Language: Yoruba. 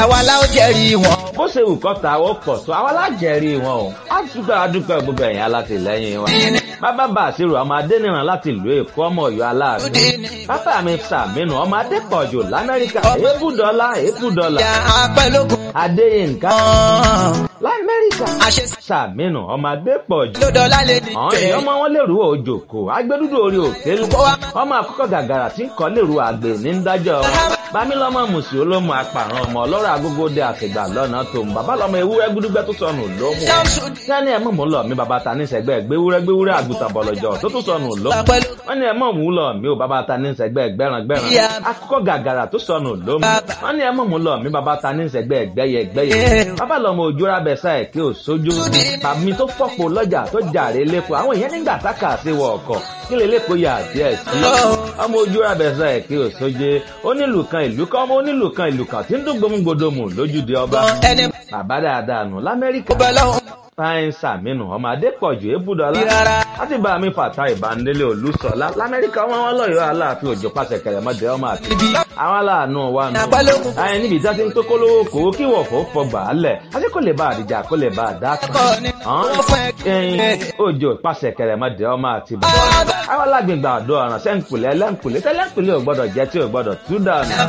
àwa la ó jẹ́rìí wọn. bó ṣe wù kọ́ta ó pọ̀ tó àwọn alájẹrí wọn o á dúpẹ́ adúpẹ́ gbogbo ẹ̀yìn alátìlẹ́yìn wa. bàbá bá àṣírò ọmọ adẹ́nìràn láti ìlú èkó ọmọ ọ̀yọ́ aláàánú. bàbá mi sàmínú ọmọ adépọ̀jù lamẹ́ríkà èébùdọ́lá èébùdọ́lá. ìyá apẹ́lógún. adéyínká ọ̀hún. lamẹ́ríkà àṣẹ sàmínú ọmọ adépọ̀jù. ló dọ́là lè ní. àwọn èèyàn ọmọ wọn lèrú òjòkó agbẹdúdú orí òkè lu ọmọ àkọ́kọ́ gàgàrà tí ń kọ́ lèrú àgbè ní dájọ́ bámílọ́mọ mùsùlùmí olómù apàrọ̀ ọmọ ọlọ́rọ̀ agogo dé àtìgbà lọ́nà tó ń bàbá lọ́mọ ewúrẹ́ gbúdúgbẹ́ tó sọnù lómù sẹ́ni ẹ̀ mọ̀ mú lọ mi bàbá ta ní sẹ́gbẹ́ gbéwúrẹ́ gbéwúrẹ́ àgùntàn bọ̀lọ̀jọ̀ tó tún sọnù lómù wọ́n ní ẹ̀ mọ̀ mú lọ mi ò bàbá ta ní sẹ́gbẹ́ gbẹ́ran gbẹ́ran akọ́kọ́ gàgàrà tó sọnù lómù wọ́n ní ẹ̀ mọ̀ mú lọ mi bàbá ta ní sẹ́gbẹ́ gbẹ́yẹ gbẹ́yẹ bàbá lọ́mọ òjòrà bẹ̀sà ẹ̀ kí ò sójú tàbí tó fọ́pọ̀ lọ́jà tó jàre lẹ́kọ̀ọ́ àwọn èèyàn nígbà tákà sí wọ ọkọ̀ kí lè lẹ́kọ̀ọ́ yà díẹ̀ sí ọmọ òjòrà bẹ̀sà ẹ̀ kí ò sójú onílù kan ìlú kan ọmọ onílù kan ìlú kan tí ń dún gbòmùgbòdòmù lójúde ọba ẹni bàbá dáadáa nù lamẹ́ríkà bọ́ lọ́hùn. fáyín sàmínú ọmọ adépọ̀jù ébùdọ́lá Rárá. láti bá mi fàtà ìbánilé olùsọ̀lá lamẹ́ríkà wọn wọn lọ́yọ̀ọ́ aláàfin òjò pàṣẹ kẹrẹmọdé ọmọ àti àwọn aláàánú wa nù. Àpálógún. ayé níbi tí a ti ń tó kólówó kòó kí wọ̀fọ̀ fọgbà á lẹ̀ àti kò lè bá àdìjà kò lè bá àdá kan. Ọkọ ni wọ́n fún ẹ. ẹyin òjò pàṣẹ kẹrẹmọdé ọmọ àti bàbá. àwọn alágbègbè àdó ọ̀ràn sẹ́ńkùlẹ̀ ẹlẹ́ńkùlẹ̀ tẹ́lẹ̀ńkùlẹ̀ ò gbọ́dọ̀ jẹ́ tí ò gbọ́dọ̀ tú dànù.